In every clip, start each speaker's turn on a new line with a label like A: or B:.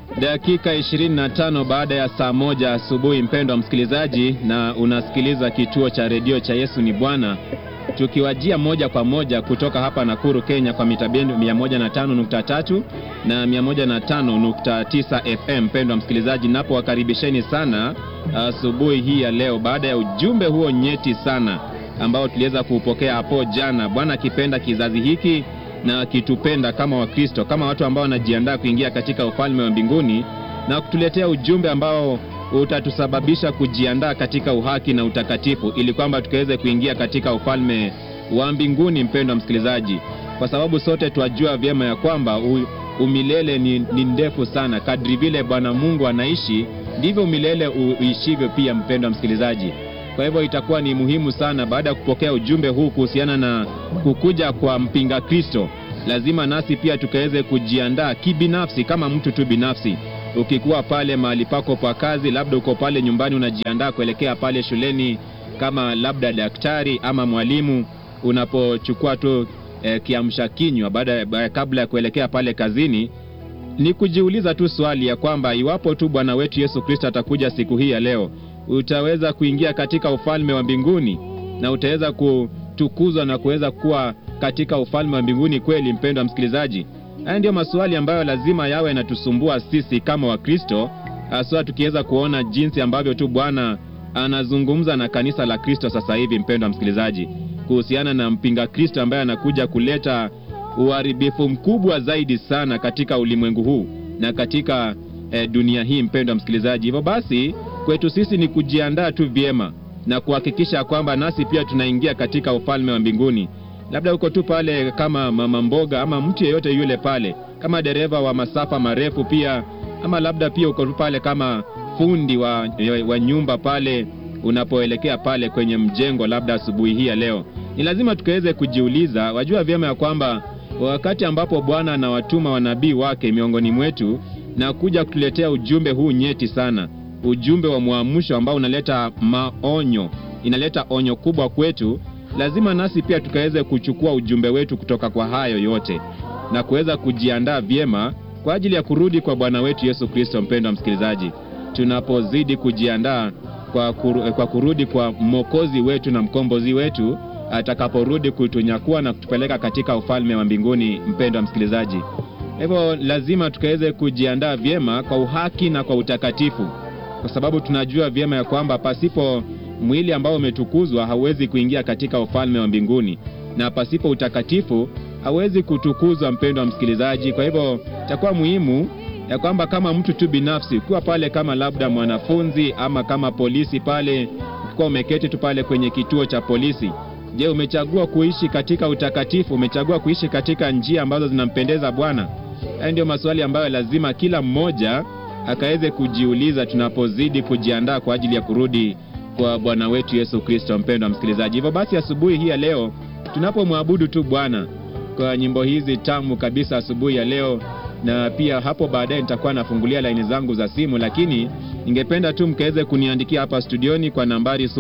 A: Dakika 25 baada ya saa moja asubuhi, mpendwa msikilizaji, na unasikiliza kituo cha redio cha Yesu ni Bwana, tukiwajia moja kwa moja kutoka hapa Nakuru, Kenya, kwa mita bendi 105.3 na 105.9 FM. Mpendwa msikilizaji, napowakaribisheni sana asubuhi hii ya leo, baada ya ujumbe huo nyeti sana ambao tuliweza kuupokea hapo jana, Bwana akipenda kizazi hiki na akitupenda kama Wakristo, kama watu ambao wanajiandaa kuingia katika ufalme wa mbinguni, na kutuletea ujumbe ambao utatusababisha kujiandaa katika uhaki na utakatifu, ili kwamba tukaweze kuingia katika ufalme wa mbinguni. Mpendwa msikilizaji, kwa sababu sote twajua vyema ya kwamba u, umilele ni, ni ndefu sana. Kadri vile Bwana Mungu anaishi ndivyo umilele uishivyo pia, mpendwa msikilizaji. Kwa hivyo itakuwa ni muhimu sana baada ya kupokea ujumbe huu kuhusiana na kukuja kwa mpinga Kristo, lazima nasi pia tukaweze kujiandaa kibinafsi, kama mtu tu binafsi. Ukikuwa pale mahali pako pa kazi, labda uko pale nyumbani unajiandaa kuelekea pale shuleni, kama labda daktari ama mwalimu, unapochukua tu eh, kiamsha kinywa baada kabla ya kuelekea pale kazini, ni kujiuliza tu swali ya kwamba iwapo tu Bwana wetu Yesu Kristo atakuja siku hii ya leo utaweza kuingia katika ufalme wa mbinguni na utaweza kutukuzwa na kuweza kuwa katika ufalme wa mbinguni kweli? Mpendwa msikilizaji, haya ndiyo maswali ambayo lazima yawe yanatusumbua sisi kama Wakristo, haswa tukiweza kuona jinsi ambavyo tu Bwana anazungumza na kanisa la Kristo sasa hivi, mpendwa msikilizaji, kuhusiana na mpinga Kristo ambaye anakuja kuleta uharibifu mkubwa zaidi sana katika ulimwengu huu na katika eh, dunia hii, mpendwa msikilizaji. Hivyo basi kwetu sisi ni kujiandaa tu vyema na kuhakikisha kwamba nasi pia tunaingia katika ufalme wa mbinguni. Labda uko tu pale kama mama mboga ama mtu yeyote yule pale, kama dereva wa masafa marefu pia, ama labda pia uko tu pale kama fundi wa, wa nyumba pale, unapoelekea pale kwenye mjengo, labda asubuhi hii ya leo, ni lazima tukaweze kujiuliza. Wajua vyema ya kwamba wakati ambapo Bwana anawatuma wanabii wake miongoni mwetu na kuja kutuletea ujumbe huu nyeti sana ujumbe wa mwamsho ambao unaleta maonyo, inaleta onyo kubwa kwetu. Lazima nasi pia tukaweze kuchukua ujumbe wetu kutoka kwa hayo yote na kuweza kujiandaa vyema kwa ajili ya kurudi kwa Bwana wetu Yesu Kristo. Mpendwa msikilizaji, tunapozidi kujiandaa kwa, kuru, kwa kurudi kwa mwokozi wetu na mkombozi wetu atakaporudi kutunyakua na kutupeleka katika ufalme wa mbinguni. Mpendwa msikilizaji, hivyo lazima tukaweze kujiandaa vyema kwa uhaki na kwa utakatifu kwa sababu tunajua vyema ya kwamba pasipo mwili ambao umetukuzwa hauwezi kuingia katika ufalme wa mbinguni, na pasipo utakatifu hauwezi kutukuzwa, mpendwa msikilizaji. Kwa hivyo itakuwa muhimu ya kwamba kama mtu tu binafsi, ukiwa pale kama labda mwanafunzi ama kama polisi pale, ukiwa umeketi tu pale kwenye kituo cha polisi, je, umechagua kuishi katika utakatifu? Umechagua kuishi katika njia ambazo zinampendeza Bwana? Haya ndio maswali ambayo lazima kila mmoja akaweze kujiuliza tunapozidi kujiandaa kwa ajili ya kurudi kwa Bwana wetu Yesu Kristo. Mpendwa msikilizaji, hivyo basi asubuhi hii ya leo tunapomwabudu tu Bwana kwa nyimbo hizi tamu kabisa asubuhi ya leo, na pia hapo baadaye nitakuwa nafungulia laini zangu za simu, lakini ningependa tu mkaweze kuniandikia hapa studioni kwa nambari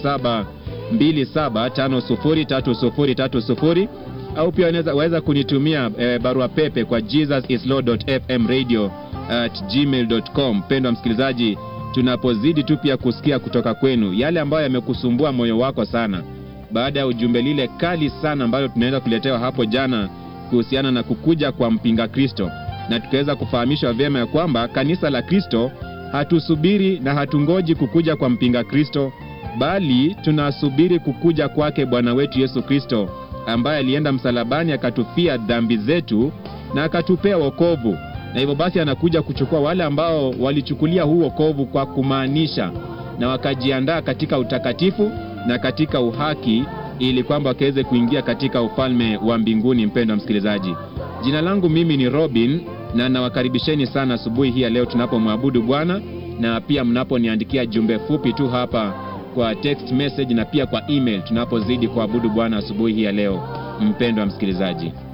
A: 0727503030 au pia waweza kunitumia eh, barua pepe kwa jesusislord.fmradio at gmail.com. Mpendwa msikilizaji, tunapozidi tu pia kusikia kutoka kwenu yale ambayo yamekusumbua moyo wako sana, baada ya ujumbe lile kali sana ambalo tunaweza kuletewa hapo jana kuhusiana na kukuja kwa mpinga Kristo, na tukaweza kufahamishwa vyema ya kwamba kanisa la Kristo hatusubiri na hatungoji kukuja kwa mpinga Kristo, bali tunasubiri kukuja kwake Bwana wetu Yesu Kristo ambaye alienda msalabani akatufia dhambi zetu na akatupea wokovu na hivyo basi anakuja kuchukua wale ambao walichukulia huu wokovu kwa kumaanisha na wakajiandaa katika utakatifu na katika uhaki, ili kwamba wakaweze kuingia katika ufalme wa mbinguni. Mpendwa msikilizaji, jina langu mimi ni Robin na nawakaribisheni sana asubuhi hii ya leo tunapomwabudu Bwana, na pia mnaponiandikia jumbe fupi tu hapa kwa text message na pia kwa email tunapozidi kuabudu Bwana asubuhi hii ya leo. Mpendwa msikilizaji